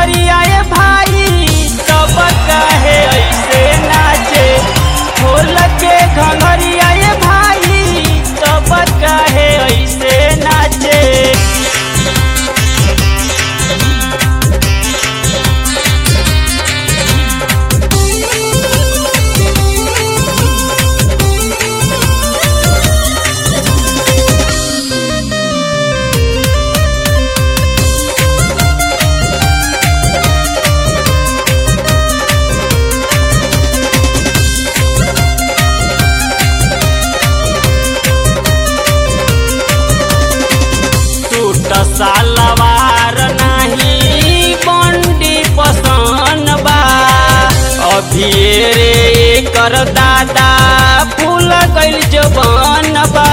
घंघरिया ए भाई तब काहे ऐसे नाचे खोल के घंघरिया ए भाई तब काहे ऐसे नाचे टूट सालवार नाही बंडी पसन बा अभी रे कर दादा फूल गइल जवन बा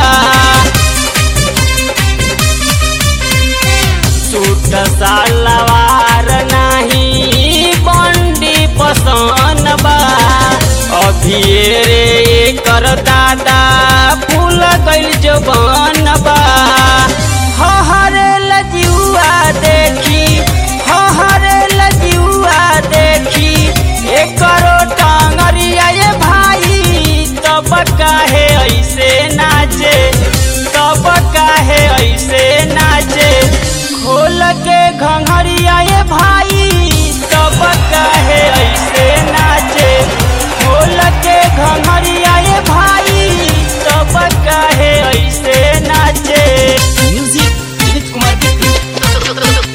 टूट सालवार नाही बंडी पसन बा अभी रे कर दादा फूल गइल जवन बा हहरे लजुआ देखी हहरे लजुआ देखी एकरो टांगरिया ये भाई तब काहे ऐसे नाचे तब काहे ऐसे नाचे खोल के घंघरिया ये भाई तब काहे ऐसे नाचे खोल के घंघरिया ये भाई तब काहे ऐसे नाचे म्यूजिक विनीत कुमार बिट्टू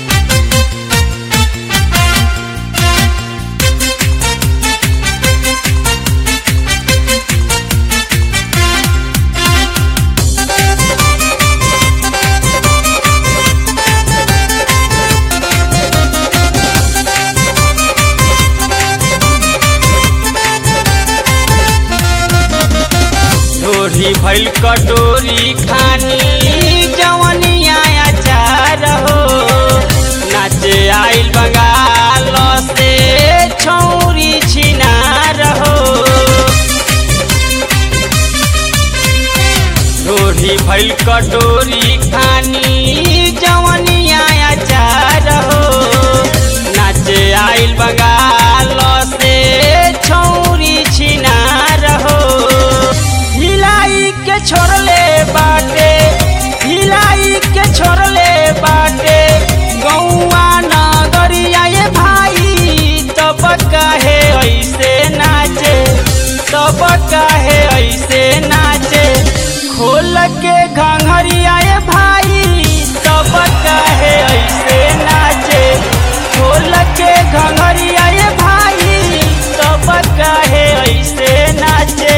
ढोरी भइल कटोरी खानी जवनिया अचार हो नाचे आइल बंगाल से छौरी छिनार हो ढोरी भइल कटोरी खानी जवनिया अचार हो नाचे आइल बंगाल से छौरी छिनार हो हिलाई के छोड़ले बाटे हिलाई के छोड़ले बाटे गौआ नगरिया ये भाई तब काहे ऐसे नाचे तब काहे ऐसे नाचे खोल के घंघरिया ये भाई तब काहे ऐसे नाचे खोल के घंघरिया ये भाई तब काहे ऐसे नाचे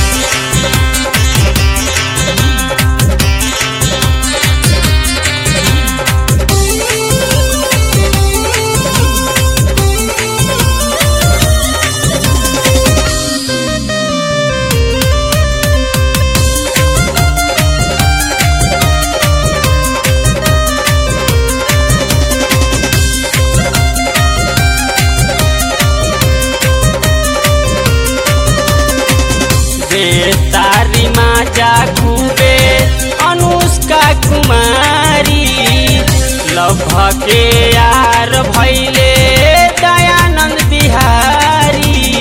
दे तारी माजा खूबे अनुष्का कुमारी लभ के यार भैले दयानंद बिहारी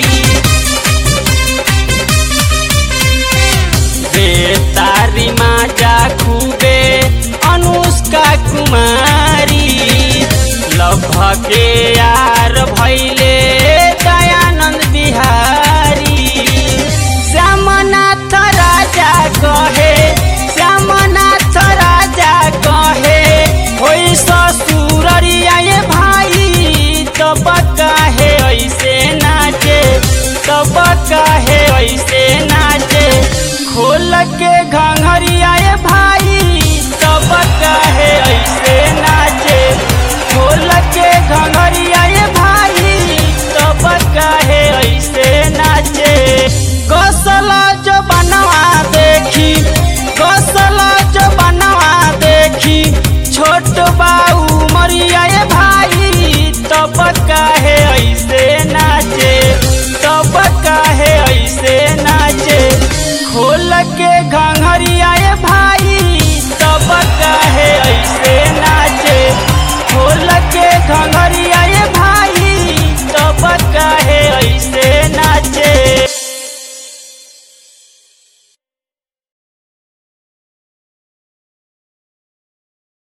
दे तारी माजा खूबे अनुष्का कुमारी लभ के यार भैले दयानंद बिहारी श्यामनाथ राजा कहे श्यामनाथ राजा कहे होई ससुररिया ये भाई तब काहे ऐसे नाचे तब काहे ऐसे नाचे खोल के घंघरिया